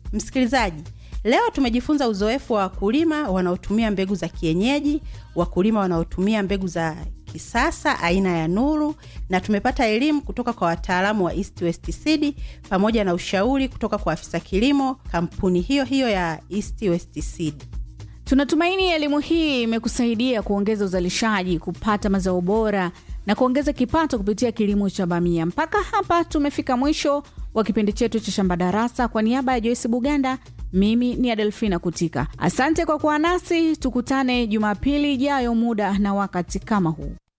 Msikilizaji, leo tumejifunza uzoefu wa wakulima wanaotumia mbegu za kienyeji, wakulima wanaotumia mbegu za kisasa aina ya Nuru, na tumepata elimu kutoka kwa wataalamu wa East West Seed pamoja na ushauri kutoka kwa afisa kilimo kampuni hiyo hiyo ya East West Seed. Tunatumaini elimu hii imekusaidia kuongeza uzalishaji, kupata mazao bora na kuongeza kipato kupitia kilimo cha bamia. Mpaka hapa tumefika mwisho wa kipindi chetu cha Shamba Darasa. Kwa niaba ya Joyce Buganda, mimi ni Adelfina Kutika. Asante kwa kuwa nasi, tukutane Jumapili ijayo muda na wakati kama huu.